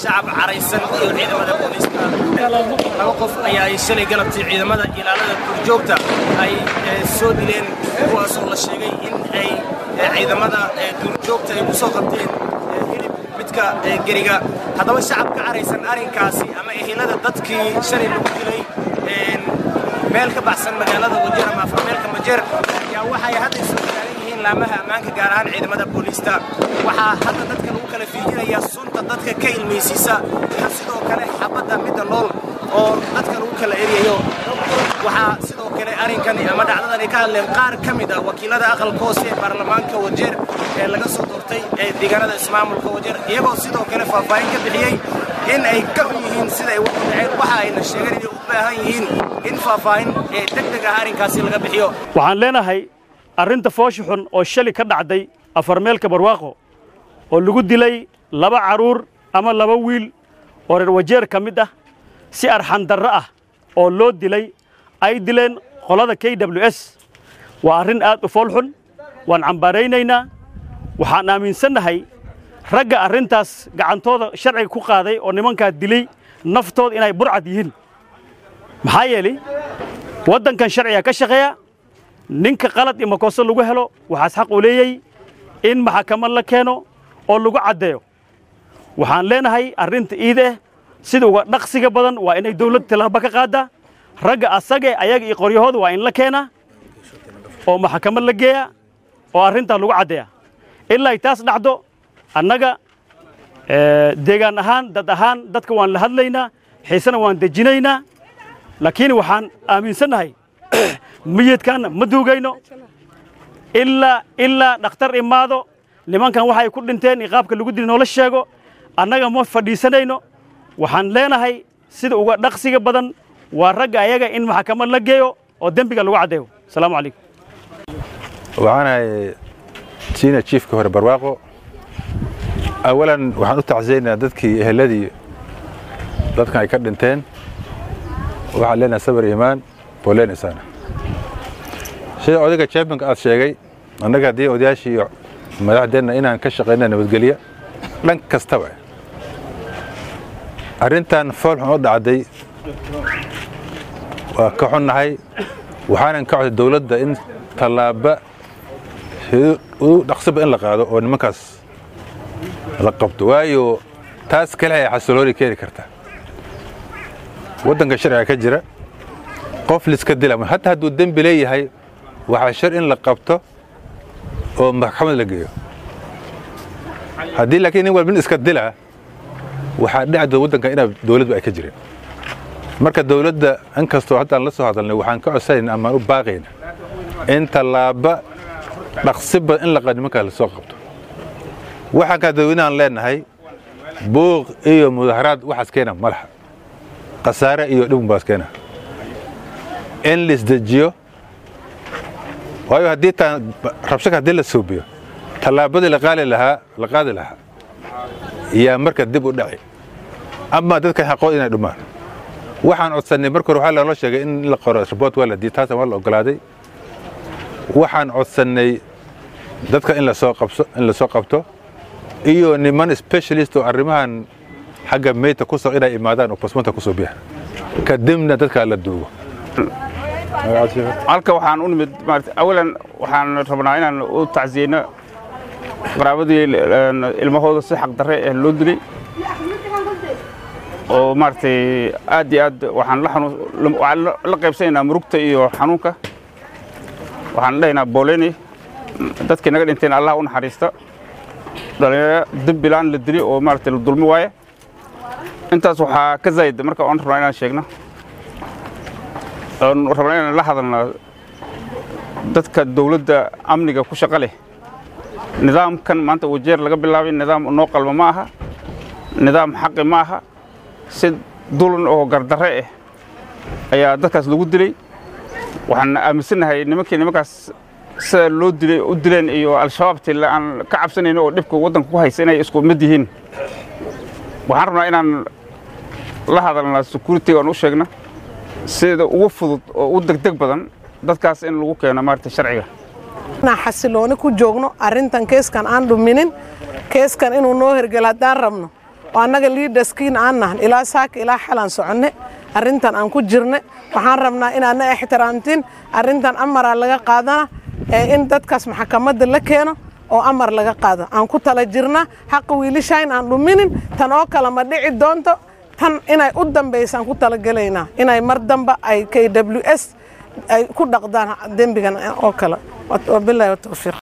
shacab caraysan iyo ciidamada booliiska laba qof ayaa ay shalay galabtii ciidamada ilaalada duurjoogta ay soo dileen kuwaas oo la sheegay in ay ciidamada duurjoogta ay ku soo qabteen hilib midka geriga haddaba shacab ka caraysan arrinkaasi ama ehelada dadkii shalay lagu dilay meel ka baxsan magaalada wajeer ama afarmeelka majeer ayaa waxay hadda soo taagan yihiin laamaha ammaanka gaar ahaan ciidamada booliista waxaa hadda dadka lagu kala fiijinayaa sunta dadka ka ilmaysiisa iyo sidoo kale xabadda midda nool oo dadka lagu kala eryayo waxaa sidoo kale arrinkani ama dhacdadani ka hadleen qaar ka mid ah wakiilada aqalka hoose ee baarlamaanka wajeer ee laga soo doortay ee deegaanada ismaamulka wajeer iyagoo sidoo kale faahfaahin ka bixiyey in ay ka xun yihiin sida ay wax u dhaceen waxa ayna sheegeen inay u baahan yihiin in faahfaahin ee deg deg ah arrinkaasi laga bixiyo waxaan leenahay arrinta foosha xun oo shali ka dhacday afarmeelka barwaaqo oo lagu dilay laba carruur ama laba wiil oo reer wajeer ka mid ah si arxandarro ah oo loo dilay ay dileen qolada k w s waa arrin aad u fool xun waan cambaaraynaynaa waxaan aaminsannahay ragga arrintaas gacantooda sharciga ku qaaday oo nimankaa dilay naftooda inay burcad yihiin maxaa yeelay waddankan sharciga ka shaqeeya ninka qalad iyo makooso lagu helo waxaas xaq u leeyey in maxakamad la keeno oo lagu caddeeyo waxaan leenahay arrinta iida ah sida uga dhaqsiga badan waa inay dawlad tallaaba ka qaaddaa ragga asage ayaga iyo qoryahooda waa in la keenaa oo maxakamad la geeyaa oo arrintaa lagu caddeeya ilaa ay taas dhacdo annaga deegaan ahaan dad ahaan dadka waan la hadlaynaa xiisena waan dejinaynaa laakiin waxaan aaminsannahay miyidkaanna ma duugayno ilaa ilaa dhakhtar imaado nimankan waxay ku dhinteen iyo qaabka lagu dili noola sheego annaga ma fadhiisanayno waxaan leenahay sida uga dhaqsiga badan waa ragga ayaga in maxkamad la geeyo oo dembiga lagu caddeeyo asalaamu calaykum waxaanahay siina jiifka hore barwaaqo awalan waxaan u tacsiyaynaa dadkii eheladii dadkan ay ka dhinteen waxaan leenahay sabar iimaan booleen isaana sida odayga championka aad sheegay annaga haddii odayaashii iyo madaxdeenna inaan ka shaqayna nabadgelya dhan kastaba arrintan foolxun oo dhacday waa ka xunnahay waxaanan ka codday dawladda in tallaaba u dhaqsiba in la qaado oo nimankaas la qabto waayo taas kale ay xasilooni keeni karta waddanka sharciga ka jira qof liska dila hataa hadduu dembi leeyahay waxaa shar in la qabto oo maxkamad la geeyo haddii laakiin nin walba nin iska dila waxaa dhacdo waddanka inaa dawladdu ay ka jireen marka dawladda in kastoo haddaan la soo hadalnay waxaan ka codsanayn amaan u baaqayna in tallaaba dhaqsiba in laqa nimankaa la soo qabto waxaan kaa dadweynahan leenahay buuq iyo mudaharaad waxaas keena ma laha khasaare iyo dhibun baas keena in laisdejiyo waayo haddii taan rabshaka haddii la suubiyo tallaabadii la qaali lahaa la qaadi lahaa yaa marka dib u dhaci ama dadkan xaqood inay dhumaan waxaan codsannay marka hore waxaa loola sheegay in la qoro report waa la dii taasna waa la ogolaaday waxaan codsannay dadka in lasoo qabso in lasoo qabto iyo niman specialist oo arrimahan xagga meydta ku soo inay imaadaan oo basmanta ku soo biya kadibna dadkaa la duugo halka waxaan u nimid maarata awalan waxaan rabnaa inaan u tacsiyeyno qaraabadii ilmahooda si xaq darre ah loo dilay oo maaragtay aad iyo aad waxaan la xanuun waxaan la qaybsanaynaa murugta iyo xanuunka waxaan dhahaynaa booleni dadkii naga dhinteen allah u naxariista dhalinyaro dembilaan la dili oo maaragtay la dulmi waaye intaas waxaa ka zaayid marka oon rabnaa inaan sheegno oon rabnaa inaan la hadalna dadka dawladda amniga ku shaqo leh nidaamkan maanta wajeer laga bilaabay nidaam noo qalma ma aha nidaam xaqi ma aha si dulan oo gardarre ah ayaa dadkaas lagu dilay waxaan aaminsannahay nimankii nimankaas sida loo dilay u dileen iyo al-shabaabtii aan ka cabsanayno oo dhibka waddanka ku haysa inay isku mid yihiin waxaan rabnaa inaan la hadalna security aan u sheegna sida ugu fudud oo u degdeg badan dadkaas in lagu keeno maaragta sharciga inaan xasilooni ku joogno arrintan keeskan aan dhuminin keeskan inuu noo hergelo haddaan rabno oo annaga liidaskiin aan nahan ilaa saaka ilaa xalaan soconne arrintan aan ku jirne waxaan rabnaa inaadna ixtiraamtiin arrintan amaraa laga qaadana in dadkaas maxkamadda la keeno oo amar laga qaado aan ku tala jirna xaqa wiilishayn aan dhuminin tan oo kale ma dhici doonto tan inay u dambaysaan ku talagelaynaa inay mar damba ay k w s ay ku dhaqdaan dembigan oo kale wabilahi watawfiiq